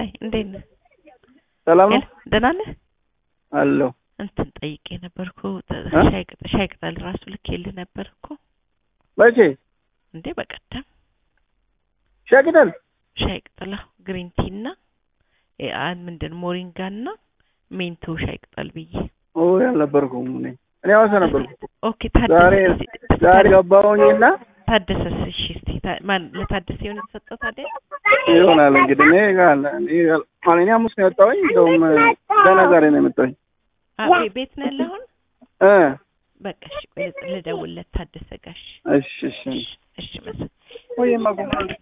መሳይ እንዴት ነህ? ሰላም ነው ደህና ነህ? አለሁ። እንትን ጠይቄ ነበርኩ ተ- እ? ሻይ ቅጠል ሻይ ቅጠል ራሱ ልኬልህ ነበር እኮ መቼ እንዴ በቀደም ሻይ ቅጠል? ሻይ ቅጠል አዎ፣ ግሪን ቲ እና እ አ- ምንድን ሞሪንጋ እና ሜንቶ ሻይ ቅጠል ብዬ ኦ ያልነበርኩም እኔ እኔ ሐዋሳ ነበርኩ። ኦኬ ታደሰ ዛሬ እስቲ- ዛሬ ገባሁኝና ታደሰስ እሺ እስቲ ታ- ማን ለታደሰ የሆነ የተሰጠው ታዲያ ይሆናል እንግዲህ እኔ ጋር እኔ ጋር- ማለት እኔ ሐሙስ ነው የወጣሁኝ። እንደውም ገና ዛሬ ነው የመጣሁኝ አ ቤ- ቤት ነው ያለህ አሁን እ በቃ እሺ ቆይ ልደውልለት ታደሰ ጋሽ እሺ እሺ እሺ እሺ መሰለኝ ወይማ